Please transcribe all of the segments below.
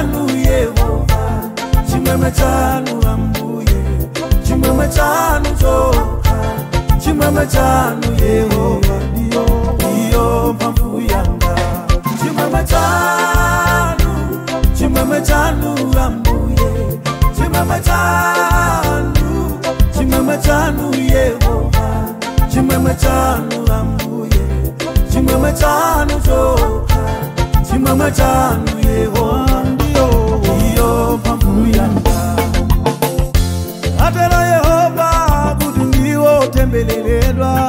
chanu yehova chimwemwe chanu ambuye chimwemwe chanu choka chimwemwe chanu yehova ndiyo ndiyo mphamvu yanga chimwemwe chanu chimwemwe chanu ambuye chimwemwe chanu chimwemwe chanu yehova chimwemwe chanu ambuye chimwemwe chanu choka chimwemwe chanu yehova ndiyo ndiyo mphamvu yanga atero yehova kuti ndiwo tembeleredwa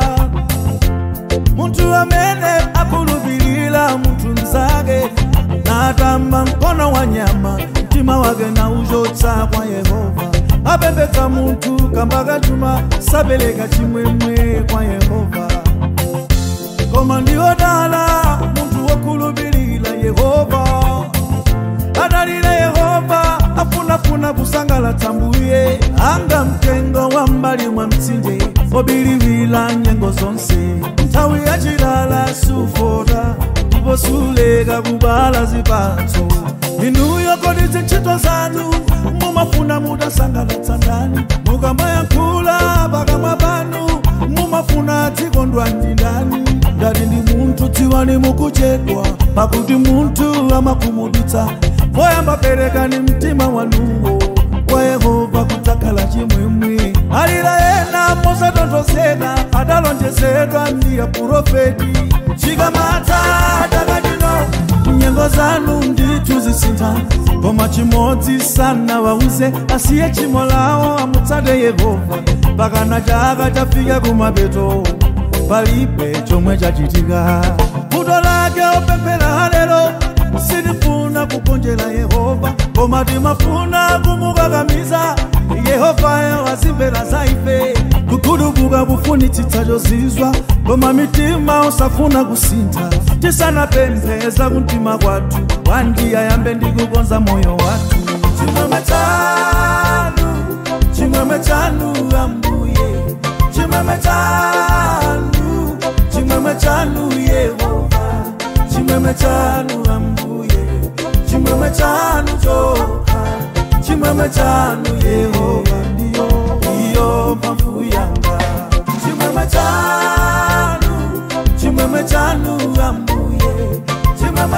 munthu amene akhulupirira munthu mzake natamba mkono wa nyama mtima wake na uchotsa kwa yehova apembedza munthu kamba kachuma sapereka chimwemwe kwa yehova koma ndiwodala munthu wokhulupirira yehova adalira yehova afunafuna kusangalatsa mbuye anga mtengo wa mbali mwa mtsinje obiliwira nyengo zonse nthawi yachilala sufota ndipo suleka kubala zipatso inuyo kodi zintchito zanu mumafuna mutasangalatsa ndani mukamayankhula pakamwa panu mumafuna dzikondwa ndi ndani ngati ndi munthu dziwani mukuchedwa pakuti munthu amakhumudwitsa poyamba perekani mtima wanuwo kwa yehova kudzakhala chimwemwe alira ena mosatonthozeka adalonjezedwa ndi aprofeti chikamata takatino nyengo zanu ndithu zisintha koma chimodzi sana wauze asiye chimo lawo amutsate yehova pakana chaka chafika kumapeto palibe chomwe chachitika vuto lake opemphera lero sitifuna kugonjera yehova koma timafuna kumukakamiza yehovayo azimvera za ife kukhulupirika kufunitsitsa chozizwa koma mitima usafuna kusintha tisanapempheza kumtima kwathu wandiya yambe ndi kukonza moyo wathu chimwemwe chanu chimwemwe chanu ambuye chimwemwe chanu chimwemwe chanu yehova chimwemwe chanu ambuye chimwemwe chanu choka chimwemwe chanu yehova ndiyo ndiyo mphamvu yanga chimwemwe chanu chimwemwe chanu ambuye chimwemwe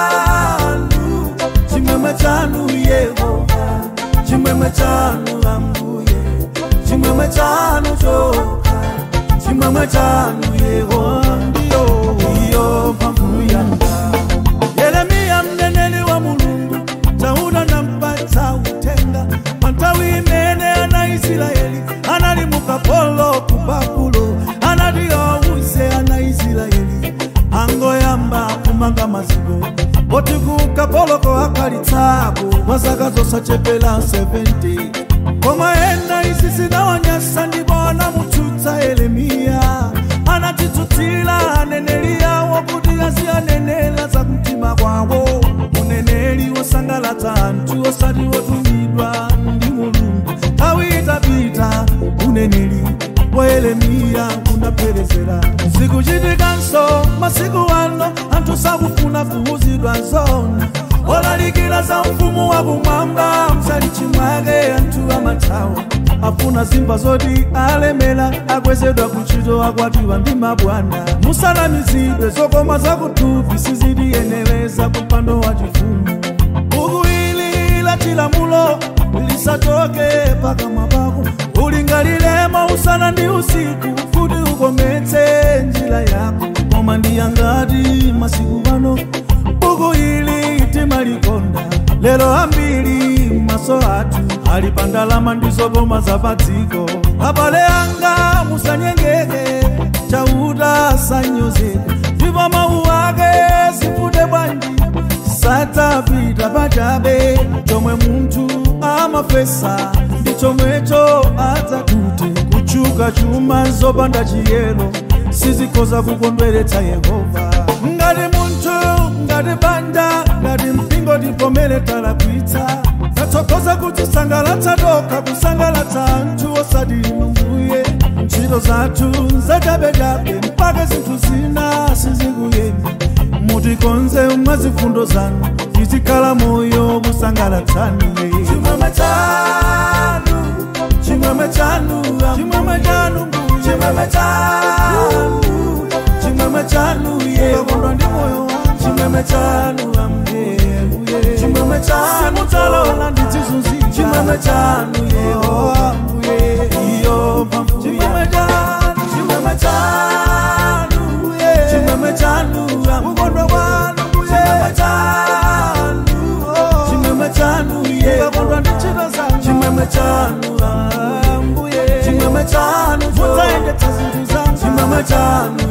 chanu chimwemwe chanu yehova chimwemwe chanu ambuye chimwemwe chanu choka chimwemwe chanu yehova ndiyo ndiyo mphamvu yanga yeremiya mneneri wa mulungu tauna nampatsa utenga pa nthawi imene ana israeli anali mukapolo ku babulo anati awuze ana israeli angoyamba kumanga maziko poti ku kapoloko akhalitsako mwa zaka zosachepera 70 koma ena izi zinawanyasa ndipo anamutsutsa yeremiya anatitsutsira aneneri yawo kuti aziyanenera za kumtima kwawo uneneri wosangalatsa anthu osati wotumidwa ndi mulungu nthawi itapita uneneri wa yeremiya unapherezera zikuchitikanso masiku ano anthu sakufuna kuwuzidwa zona olalikira za mfumu wakumwamba msalichi mwake anthu amathawa afuna zimba zoti alemera akwezedwa kuntchito akwatiwa ndi mabwana musanamizidwe zokoma zakuthupi sizitiyenereza kupando wa chifumu buku ili la chilamulo lisachoke pakamwa pako ulingaliremo usana ndi usiku kuti ukometse njira yako koma ndiyangati masiku pano buku ili timalikonda lero ambiri maso athu ali pa ndalama ndi zokoma za padziko abale anga musanyengeke chauta sanyozeka ndipo mawu ake sifute bwanji sadzapita pachabe chomwe munthu amafesa ndi chomwecho adzatute kuchuka chuma zopanda chiyero sizikhoza kukondweretsa yehova ngati munthu ngati banja ngati mpingo tipomere talakwitsa tatsokoza kutisangalatsa tokha kusangalatsa anthu osati mbuye ntchito zathu zachabechabe mpaka zinthu zina sizikuyenda mutikonze mwa zifundo zanu tizikhala moyo kusa kala tani chimwemwe chanu chimwemwe chanu chimwemwe chanu chimwemwe chanu chimwemwe chanu yekondwa ndi moyo wangu chimwemwe chanu ambuye chimwemwe chanu simutalola ndizizunzika chimwemwe chanu yehova iyo mphamvu chimwemwe chanu chimwemwe chanu chimwemwe chanu kukondwa kwanu chimwemwe chanu chimwemwe chanu yekondwa ndi ntchito zanu chimwemwe chanu ambuye chimwemwe chanu mudzaendetsa zinthu zanu chimwemwe chanu